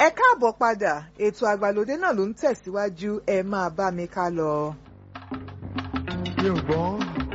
ẹ káàbọ̀ padà ètò àgbàlódé náà ló ń tẹ̀síwájú ẹ máa bá mi ká lọ. mi ò gbọ́.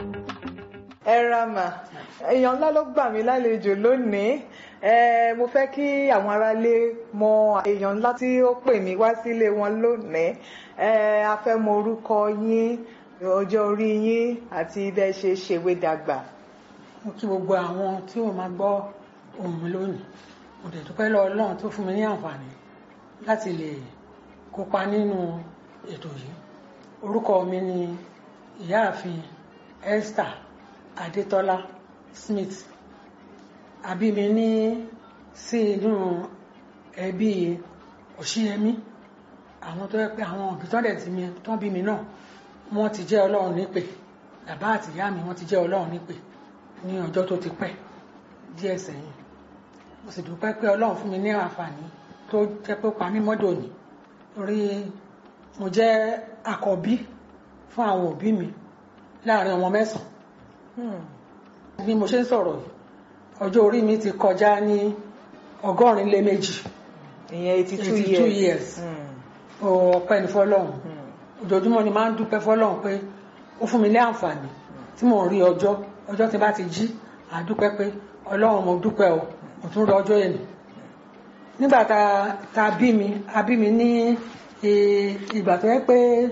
ẹ ra mà èèyàn ńlá ló gbà mí lálejò lónìí ẹ mo fẹ́ kí àwọn aráalé mọ èèyàn ńlá tí ó pè mí wá sílé wọn lónìí ẹ a fẹ́ mọ orúkọ yín ọjọ́ orí yín àti bẹ́ ẹ ṣe ṣèwé dàgbà. mo kí gbogbo àwọn tí wọ́n máa gbọ́ ohùn mi lónìí mo dẹ̀ dúpẹ́ lọ́wọ́ Ọlọ́run tó fún mi ní àǹfààní láti lè kópa nínú ètò yìí orúkọ mi ni ìyáàfin Esther Adétọ́lá Smith àbí mi ní sí inú ẹbí Òṣìyẹmí àwọn tó yẹ pé àwọn òbí tó dẹ̀ ti mi tó bí mi náà wọ́n ti jẹ́ Ọlọ́run nípè bàbá àti ìyá mi wọ́n ti jẹ́ Ọlọ́run nípè ní ọjọ́ tó ti pẹ́ díẹ̀ sẹ́yìn mo sì dúpẹ́ pé Ọlọ́run fún mi ní àǹfààní tó jẹ́ pé ó pa mí mọ́dọ̀ ní torí mo jẹ́ àkọ́bí fún àwọn òbí mi láàrin ọmọ mẹ́sàn-án bí mo ṣe ń sọ̀rọ̀ yìí ọjọ́ orí mi ti kọjá ní ọgọ́rin lé méjì ìyẹn eighty two 82 years. years. Mm. ọpẹ́ ní fọ́lọ́run ojoojúmọ́ ni máa ń dúpẹ́ fọ́lọ́run pé ó fún mi ní àǹfààní tí mò ń rí ọjọ́ ọjọ́ tí bá ti jí àdúpẹ́ pé Ọlọ́run mo dúpẹ́ o mo tún rí ọjọ́ yẹn nígbà tá tá a bí mi a bí mi ní eh, ìgbà tó yẹ pé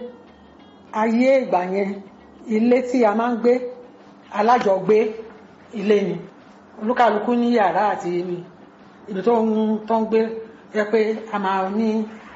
ayé ìgbà yẹn ilé tí a máa ń gbé alájọgbé ilé ni olúkàlùkù ní yàrá àti ibi tó ń tó ń gbé yẹ pé a máa ní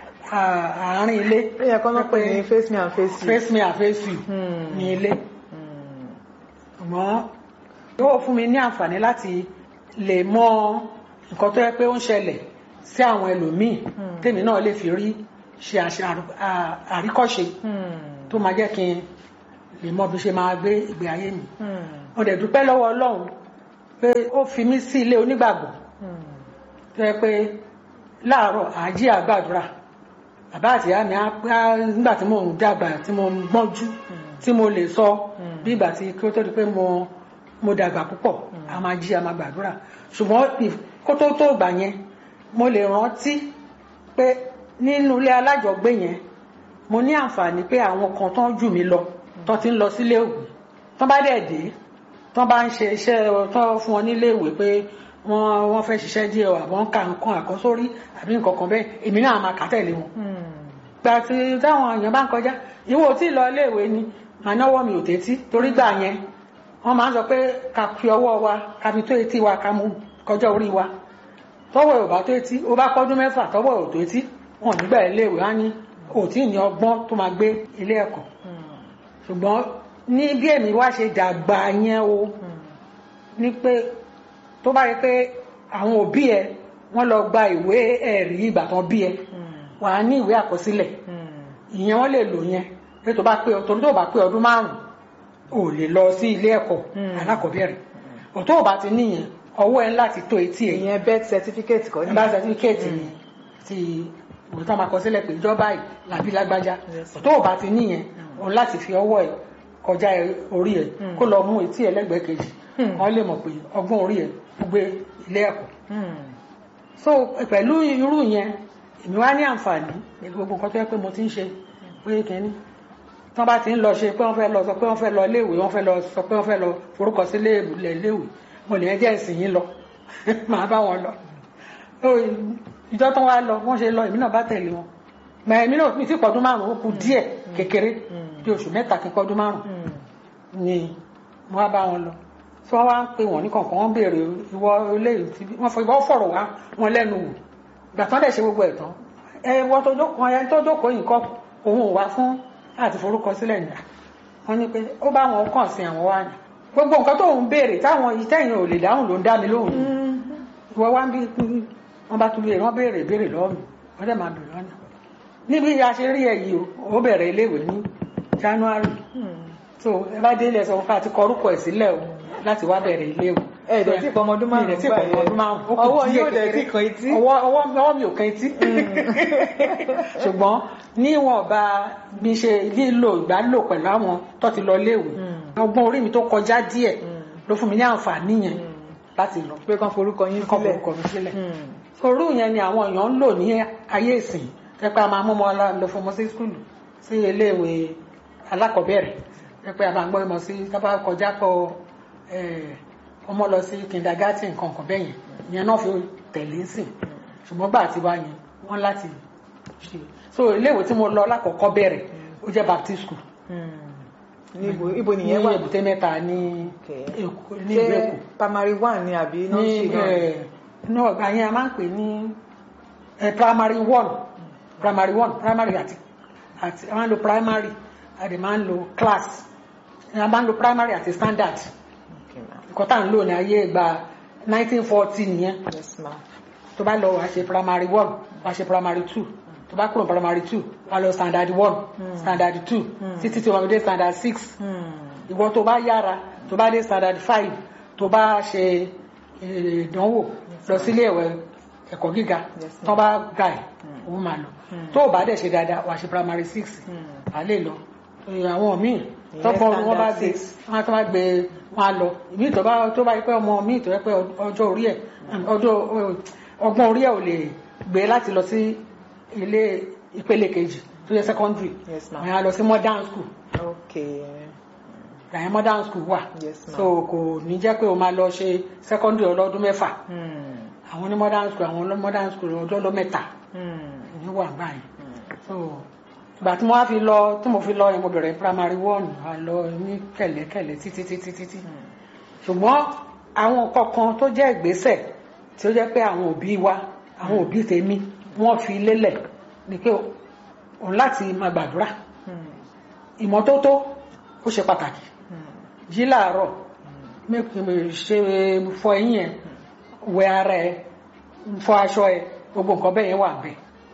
ah, àárín ilé ó yẹ kó náà pè ní face me and face you. face me and face you Hmm. ní ilé Hmm. ṣùgbọ́n yóò fún mi ní àǹfààní láti lè mọ nǹkan tó yẹ pé ó ń ṣẹlẹ̀ sí àwọn ẹlòmíì Hmm. tèmi náà lè fi rí ṣe àṣà à- àríkọ́ṣe Hmm. tó máa jẹ́ kí n lè mọ bí ṣe máa gbé ìgbé ayé mi Hmm. mo dẹ̀ dúpẹ́ lọ́wọ́ Ọlọ́run pé ó fi mí sí ilé onígbàgbọ́ Hmm. tó yẹ pé láàárọ̀ àjí àgbàdúrà bàbá àti ìyá mi á á- nígbà tí mò ń dàgbà tí mo ń gbọ́njú tí mo lè sọ Mm. bí ìgbà tí kí ó tó di pé mo mo dàgbà púpọ̀ a máa jí a máa gbàdúrà ṣùgbọ́n if- kó tó tó gbà yẹn mo lè rántí pé nínú ilé alájọgbé yẹn mo ní àǹfààní pé àwọn kan tán jù mí lọ tán ti ń lọ sílé ìwé tán bá dẹ̀ dé tán bá ń ṣe iṣẹ́ tán fún wọn nílé ìwé pé wọ́n wọ́n fẹ́ ṣiṣẹ́ díẹ̀ o àbọ̀ ń ka nǹkan àkọ́sórí àbí nǹkan kan bẹ́ẹ̀ èmi náà máa kà tẹ̀lé wọn Hmm. gbà tí táwọn èèyàn bá ń kọjá ìwọ ò tí ì lọ iléèwé ni màá náwó mi ò tẹ́tí torí gbà yẹn wọ́n máa ń sọ pé ká fi ọwọ́ wa ká fi tó etí wa ká mú kọjá orí wa tọ́wọ́ ẹ̀ ò bá tó etí ó bá pọ́dún mẹ́fà tọ́wọ́ ẹ̀ ò tó etí wọn ò nígbà iléèwé á ní ò tí ì ní ọgbọ́n tó máa gbé ilé ẹ̀kọ́ Hmm. ṣùgbọ́n ní bí èmi wá ṣe dàgbà yẹn o Hmm. ní pé tó bá rí pé àwọn òbí ẹ wọ́n lọ gba ìwé ẹ̀rí ìgbà tán bí ẹ Hmm. wàá ní ìwé àkọsílẹ̀ Hmm. ìyẹn wọn lè lò yẹn pé tó bá pé torí tó bá pé ọdún márùn ò lè lọ sí ilé ẹ̀kọ́ Mm. alákọ̀ọ́bẹ̀rẹ̀ ọ̀tọ̀ ò bá ti níyẹn ọwọ́ ẹ láti tó etí ẹ̀ ìyẹn birth certificate kọ́ ni. bá certificate ni ti òun tó máa kọ sílẹ̀ pé ìjọba yìí làbí lágbájá Yes. ọ̀tọ̀ ò bá ti níyẹn òun láti fi ọwọ́ ẹ kọjá ẹ- orí ẹ Mm. kó lọ mú etí ẹ lẹ́gbẹ̀ẹ́ kejì Mm. wọ́n lè mọ̀ pé ọgbọ́n orí ẹ ó gbé ilé ẹ̀kọ́ Hmm. so pẹ̀lú irú yẹn èmi wá ní àǹfààní pẹ̀lú gbogbo nǹkan tó yẹ pé mo ti ń ṣe pé kẹ́ni tán bá ti ń lọ ṣe pé wọ́n fẹ́ lọ sọ pé wọ́n fẹ́ lọ iléèwé wọ́n fẹ́ lọ sọ pé wọ́n fẹ́ lọ forúkọ sí iléèwé iléèwé mo lè jẹ́ ìsìn yín lọ màá bá wọn lọ So, ìjọ tán wá lọ wọ́n ṣe lọ èmi náà bá tẹ̀lé wọn mà èmi náà mi ti pọ̀dún márùn-ún ó kù díẹ̀ kékeré bí oṣù mẹ́ta kí n pọ̀dún márùn-ún Hmm. ni mo wá bá wọn lọ tí wọ́n wá ń pè wọ́n ní kọ̀ọ̀kan wọ́n béèrè ìwọ eléyìí tí wọ́n fọ ìwọ fọ̀rọ̀ wá wọn lẹ́nu wò ìgbà tán dẹ̀ ṣe gbogbo ẹ̀ tán ẹ wọ́n tó jókòó ẹ tó jókòó yìí kọ́ òun ò wá fún láti forúkọ sílẹ̀ nìyà wọ́n ní pé ó bá wọn kàn sí àwọn wá ní gbogbo nǹkan tó ń béèrè táwọn ìtẹ̀yìn ò lè dáhùn ló ń dá mi lóhùn Hmm. ìwọ wá ń bí wọ́n bá tún béèrè wọ́n béèrè béèrè lọ́wọ́ mi wọ́n dẹ̀ máa béèrè lọ́nà níbi a ṣe rí ẹ yìí o ó bẹ̀rẹ̀ iléèwé ní January Hmm. so ẹ bá délé ẹsọ fún àti kọrúkọ ẹ sílẹ̀ o láti wá bẹ̀rẹ̀ ilé o. ẹ ẹ̀ dẹ̀ tí pọ̀ ọmọ ọdún márùn-ún mi ẹ̀ tí pọ̀ ọmọ ọdún márùn-ún. ó kù ọwọ́ díẹ̀ yóò dẹ̀ kékeré. tí kan etí. ọwọ́ ọwọ́ ọwọ́ mi ò kan etí. ṣùgbọ́n níwọ̀n bá mi ṣe lílo ìgbálò pẹ̀lú àwọn tó ti lọ léèwé Mm. ọgbọ́n orí mi tó kọjá díẹ̀ Mm. ló fún mi ní àǹfààní yẹn Hmm. láti lọ pé kán forúkọ yín kọ́ sílẹ̀. forúkọ mi sílẹ̀. Hmm. orú yẹn ni àwọn èèyàn ń lò ní ayé ìsìn pẹ́pẹ́ a máa mú ọmọ lọ fún ọmọ sí skul sí iléèwé alákọ̀ọ́bẹ̀rẹ̀ pẹ́pẹ́ a máa gbọ́ ọmọ sí tábà kọjá kọ ọmọ lọ sí kindergarten kankan bẹ́yẹn ìyẹn náà fi tẹ̀lé sìn ṣùgbọ́n gbà tí wá yẹn wọ́n láti ṣe so iléèwé tí mo lọ lákọ̀ọ́kọ́ bẹ̀rẹ̀ ó jẹ́ baptist school ní ibo ibo ní nìyẹn wà èbúté mẹ́ta ní Okay. Èkó ní ìlú ṣé Èkó primary one ni àbí ní nursery náà ẹ ní ọgbà yẹn a máa ń pè ní ẹ primary one primary one primary àti àti a máa ń lo primary a dẹ̀ máa ń lo class a máa ń lo primary àti standard Okay, ma'am. nǹkan tá à ń lò ní ayé ìgbà 1940 nìyẹn yes ma tó bá lọ wàá ṣe primary one wàá ṣe primary two tó bá kúrò primary two wàá lọ standard one standard two títí tí wọ́n fi dé standard six ìwọ tó bá yára tó bá dé standard five tó bá ṣe eh, ìdánwò lọ sílé ẹ̀wẹ̀ ẹ̀kọ́ gíga Yes, ma'am. tó bá ga ẹ̀ òun máa lọ tó o bá dẹ̀ ṣe dáadáa wàá ṣe primary six à lè lọ Eh, àwọn míì Ìyẹn tọ́pọ̀ wọn bá standard gbé six. wọn tó bá gbé wọn á lọ ìmí tó bá tó bá yẹ pé ọmọ míì tó yẹ pé ọjọ́ orí ẹ̀ ọjọ́ ọgbọ́n orí ẹ̀ ò lè gbé láti lọ sí ilé ìpele kejì tó yẹ secondary Yes, ma'am. wọn á lọ sí modern school okay ìyẹn modern school wà Yes, ma'am. so kò ní jẹ́ pé o máa lọ ṣe secondary ọlọ́dún mẹ́fà Hmm. àwọn ní modern school àwọn ní modern school ọjọ́ ọlọ́ mẹ́ta Hmm. ní wà báyìí so ìgbà tí mo wá fi lọ tí mo fi lọ yẹn mo bẹ̀rẹ̀ primary one a lọ ní kẹ̀lẹ́kẹ̀lẹ́ títí títí títí ṣùgbọ́n àwọn kọ̀ọ̀kan tó jẹ́ ìgbésẹ̀ tí ó jẹ́ pé àwọn òbí wa àwọn òbí tèmi wọ́n fi lélẹ̀ ni pé òun láti máa gbàdúrà Hmm. ìmọ́tótó ó ṣe pàtàkì Hmm. jí láàárọ̀ mẹ́kùn ṣe fọ eyín ẹ̀ wẹ ara ẹ̀ fọ aṣọ ẹ̀ gbogbo nǹkan bẹ́ẹ̀ yẹn wà bẹ́ẹ̀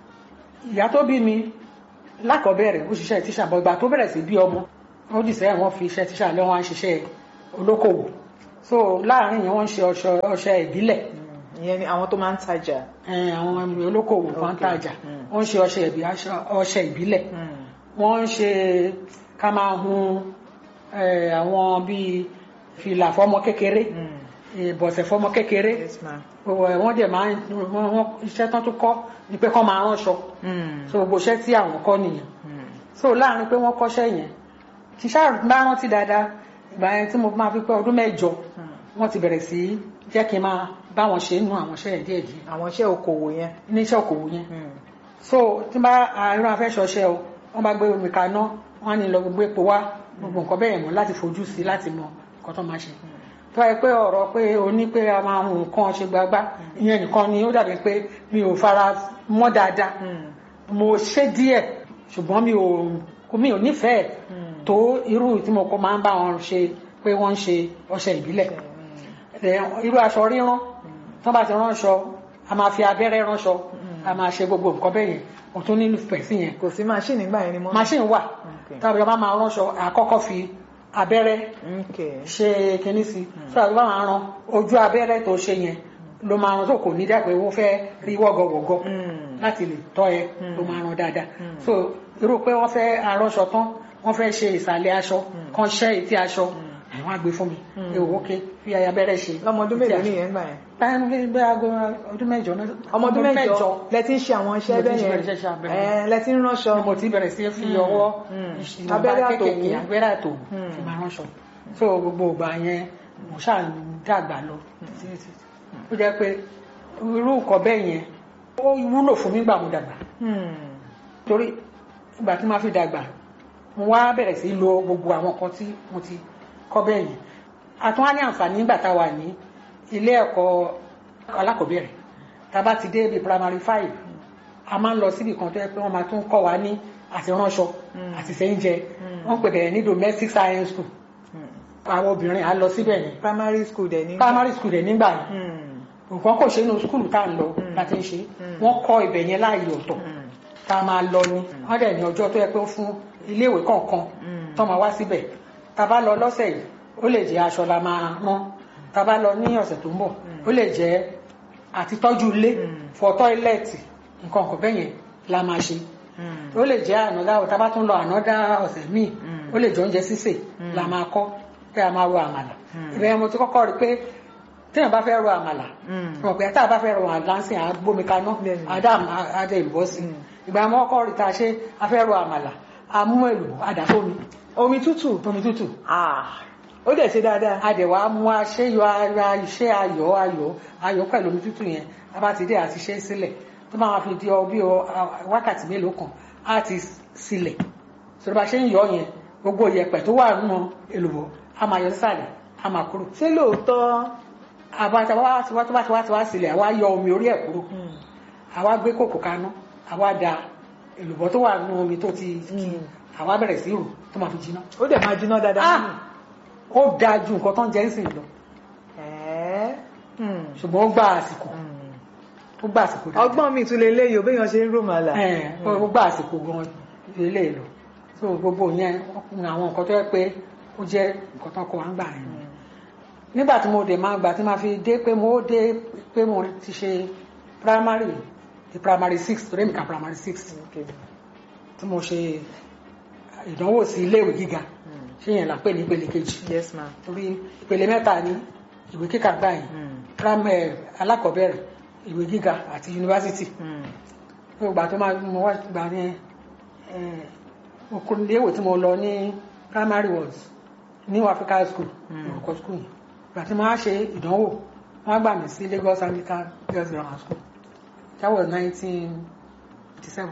ìyá tó bí mi lákọ̀ọ́bẹ̀rẹ̀ ó ṣiṣẹ́ tíṣà bọ̀ ìgbà tó bẹ̀rẹ̀ sí bí ọmọ ó dì sẹ́yìn wọ́n fi iṣẹ́ tíṣà lé wọn á ṣiṣẹ́ olókòwò so láàárín yẹn wọ́n ń ṣe ọṣọ- ọṣẹ ìbílẹ̀ Hmm. ìyẹn ni àwọn tó máa ń tajà eh, àwọn olókòwò kan ń Okay. tajà Mm. wọ́n ń ṣe ọṣẹ ìbí aṣọ- ọṣẹ ìbílẹ̀ Hmm. wọ́n ń ṣe ká máa hun eh, àwọn bíi fìlà fọ́mọ kékeré Hmm. ìbọ̀sẹ̀ fọ́mọ kékeré yes ma Ọ̀, wọ́n dẹ̀ máa ń wọ́n- wọ́n- iṣẹ́ tán tó kọ́ ni pé kọ́ máa ránṣọ Hmm. so gbogbo iṣẹ́ tí àwọn kọ́ nìyẹn Hmm. so láàrin pé wọ́n kọ́ṣẹ́ yẹn kì í ṣáà bá rántí dáadáa ìgbà yẹn tí mo máa fi pé ọdún mẹ́jọ Hmm. wọ́n ti bẹ̀rẹ̀ sí jẹ́ kí n máa bá wọn ṣe nínú àwọn iṣẹ́ yẹn díẹ̀ díẹ̀ àwọn iṣẹ́ okòwò yẹn níṣẹ́ òkòwò yẹn Hmm. so tí n bá àìrán afẹ́ṣọṣẹ́ o wọ́n bá gbé omi kaná wọ́n á ní lọ gbogbo epo wá gbogbo nǹkan bẹ́ẹ̀ mọ́ láti fojú sí láti mọ nǹkan tó máa ṣe tó wáyé pé ọ̀rọ̀ pé o ní pé a máa hun nǹkan ṣe gbagbá ìyẹn nìkan ni ó dàbí pé mi ò fara mọ́ dáadáa Hmm. mo ṣe díẹ̀ ṣùgbọ́n mi ò mi ò nífẹ̀ẹ́ Hmm. tó irú tí mo kọ́ máa ń bá wọn ṣe pé wọ́n ń ṣe ọṣẹ ìbílẹ̀ Ẹ̀, irú aṣọ rírán tó bá ti ránṣọ a máa fi abẹ́rẹ́ ránṣọ a máa ṣe gbogbo nǹkan bẹ́ẹ̀ yẹn mo tún nífẹ̀ẹ́ sí yẹn kò sí machine nígbà yẹn ni mo. machine wà Okay. tàbí ọba máa ránṣọ àkọ́kọ́ fi abẹ́rẹ́ okay. ṣe kinní sí tó àbí ọba máa ran ojú abẹ́rẹ́ tó ṣe yẹn ló máa ran tó kò ní dẹ́ pé wọ́n fẹ́ rí wọ́gọ̀wọ́gọ̀ Hmm. láti lè tọ́ ẹ ló máa ran dáadáa so irú pé wọ́n fẹ́ aránṣọ tán wọ́n fẹ́ ṣe ìsàlẹ̀ aṣọ kan ṣẹ́ etí aṣọ àwọn àgbẹ̀ fún mi èwo ké fi abẹ́rẹ́ ṣe lọ́mọ ọdún etí mélòó aṣọ. nìyẹn gbà yẹn. báyọ̀ ní bí aago ọdún mẹ́jọ náà ọmọ ọdún mẹ́jọ lẹ ti ń ṣe àwọn iṣẹ́ Mo ti ń bẹ́ẹ̀ ṣe yẹn bẹ̀rẹ̀ iṣẹ́ abẹ́rẹ́. ẹ lẹ ti ń ránṣọ. ni mo ti bẹ̀rẹ̀ sí fi ọwọ́ Mm. ìṣìnà Abẹ́rẹ́ bá àtòwú. kéékèèké abẹ́rẹ́ àtò Mm. fi máa ránṣọ so gbogbo ìgbà yẹn mo ṣáà ń dàgbà lọ títí títí. ó jẹ́ pé irú nǹkan bẹ́ẹ̀ yẹn ó wúlò fún mi gbà mo dàgbà Hmm. torí ìgbà tí máa fi dàgbà mo wá bẹ̀rẹ̀ sí lo gbogbo àwọn nǹkan tí mo ti kọ́ bẹ́ẹ̀ yẹn a tún wá ní àǹfààní nígbà tá a wà ní ilé ẹ̀kọ́ alákọ̀ọ́bẹ̀rẹ̀ tá a bá ti dé bíi primary five a máa ń lọ síbi kan tó yẹ pé wọ́n máa tún kọ́ wa ní àti ránṣọ àti sẹ́ńjẹ wọ́n pè bẹ̀rẹ̀ ní domestic science school Hmm. àwọn obìnrin à ń lọ síbẹ̀ yẹn primary school dẹ̀ ní. primary school dẹ̀ nígbà yẹn Hmm. nǹkan kò ṣe inú skul tá à ń lọ láti ń ṣe wọ́n kọ́ ibẹ̀ yẹn láàyè ọ̀tọ̀ Hmm. tá a máa lọ ni wọ́n dẹ̀ ní ọjọ́ tó yẹ pé ó fún iléèwé kọ̀ọ̀kan Mm. tó máa wá síbẹ̀ tá a bá lọ lọ́sẹ̀ yìí ó lè jẹ́ aṣọ la máa rán tá a bá lọ ní ọ̀sẹ̀ tó ń bọ̀ ó lè jẹ́ àti tọ́jú ilé Mm. fọ tọ́ílẹ̀tì nǹkan kan bẹ́ẹ̀ yẹn la máa ṣe Hmm. ó lè jẹ́ ànádá tá a bá tún lọ ànádá ọ̀sẹ̀ míì Mm. ó lè jẹ oúnjẹ sísè la máa kọ́ pé a máa ro àmàlà Mm. ìbẹ̀rẹ̀ mo ti kọ́kọ́ rí pé téèyàn bá fẹ́ ro àmàlà Mm. wọn pé tá a bá fẹ́ ro àmàlà ń sìn à gbómi kaná Bẹ́ẹ̀ni. àdá àdá ìbọ́ sí Mm. ìgbà mọ́ ọkọ rí ta ṣe a fẹ́ ro àmàlà àmú èlò àdàfómi omi tútù omi tútù Ah, ó dẹ̀ ṣe dáadáa adẹ̀wà mú aṣẹ́yọ ara iṣẹ́ ayọ̀ ayọ̀ ayọ̀ pẹ̀lú omi tútù yẹn a bá ti dé àti ṣe sílẹ̀ tó máa fi di ọ bí ọ wákàtí mélòó kan á ti sílẹ̀ sọ̀rọ̀ bá ṣe ń yọ yẹn gbogbo ìyẹ̀pẹ̀ tó wà nínú èlùbọ́ a máa yọ sísàlẹ̀ a máa kúrò ṣé lóòótọ́ àbáta wá tí wá tí wá tí wá tí wá sílẹ̀ àwa yọ omi orí ẹ̀ kúrò Mm. àwa gbé kòkò kaná àwa da èlùbọ́ tó wà nínú omi tó ti kí Mm. àwa bẹ̀rẹ̀ sí rò tó máa fi jiná ó dẹ̀ máa jiná dáadáa Ah! nínú. ó dáa ju nǹkan tó ń jẹ́ ń sìn lọ Ẹ̀ẹ́. Mm. ṣùgbọ́n ó gba àsìkò Mm. ó gba àsìkò dáadáa. ọgbọ́n mi tún lè léyìí béèyàn ṣe ń rò màlà. ẹ ó gba àsìkò gan ilé lọ so gbogbo yẹn ọkùnrin àwọn nǹkan tó yẹ pé ó jẹ́ nǹkan tó kọ wá ń gbà yẹn nígbà tí mo dé máa gbà tí máa fi dé pé mo dé pé mo ti ṣe primary di primary six torí mi ka primary six Okay. tí mo ṣe ìdánwò sí iléèwé gíga Mm. ṣé yẹn là ń pè ní ìpele kejì yes ma. torí ìpele mẹ́ta ní ìwé kíkà gbà yẹn Mm. primary alákọ̀ọ́bẹ̀rẹ̀ ìwé gíga àti yunifásitì Mm. fún ìgbà tó máa mo wá gbà ní mo kúrò léèwé tí mo lọ ní primary words new africa school Mm. orúkọ school yìí ìgbà tí mo wá ṣe ìdánwò wọ́n gbà mí sí lagos anglican girls grammar school that was nineteen eighty seven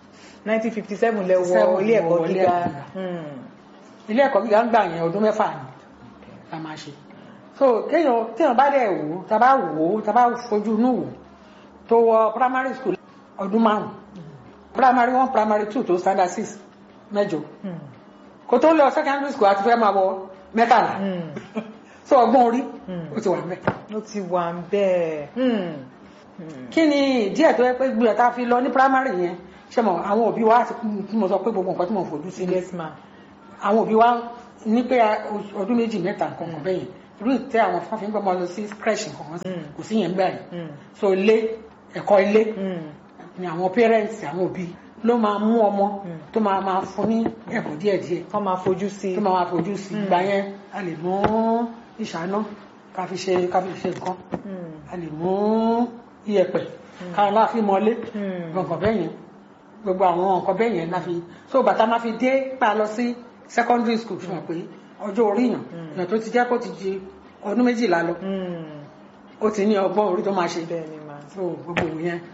1957 lẹ wọ 57 ilé ẹ̀kọ́ wọ ilé gíga. ẹ̀kọ́ gíga. Mm. ilé ẹ̀kọ́ gíga ń gbà yẹn ọdún mẹ́fà ni la máa ṣe so kéèyàn téèyàn bá dẹ̀ wò ó tá a bá wò ó tá a bá fojú inú wò tó wọ primary school ọdún márùn primary one primary two tó standard six mẹ́jọ Mm. kó tó lọ secondary school àti fẹ́ máa wọ mẹ́tàlá Mm. so ọgbọ́n orí Mm. ó ti wà mẹ́. ó ti wà ń bẹ́ẹ̀. Mm. Mm. kí ni díẹ̀ tó yẹ pé gbìyànjú tá a fi lọ ní primary yẹn ṣe mọ̀ àwọn òbí wa ti tí mo sọ pé gbogbo nǹkan tí mo fojú sí ní yes ma. àwọn òbí wa ní pé ọdún méjì mẹ́ta nǹkan kan bẹ́yẹn irú ìtẹ́ àwọn fún àfihàn gbọ́mọ lọ sí creche nǹkan kan sí Mm. kò sí yẹn gbà yẹn Mm. so ilé ẹ̀kọ́ ilé Mm. ni àwọn parents àwọn òbí ló máa mú ọmọ Mm. tó máa máa fún ní ẹ̀bùn díẹ̀díẹ̀ kọ́ máa fojú sí. tó máa máa fojú sí Mm. ìgbà yẹn a lè mú ìṣáná ká fi ṣe ká fi ṣe nǹkan Mm. a lè mú iyẹ̀pẹ̀ ká láàfin mọ́lé Mm. nǹkan bẹ́ẹ̀ yẹn gbogbo àwọn nǹkan bẹ́ẹ̀ yẹn la fi so bàtà máa fi dé pa lọ sí secondary school fún wa pé ọjọ́ orí yàn yàn tó ti jẹ́ kó ti di ọdún méjìlá lọ Mm. ó ti ní ọgbọ́n orí tó máa ṣe bẹ́ẹ̀ ni ma. so gbogbo yẹn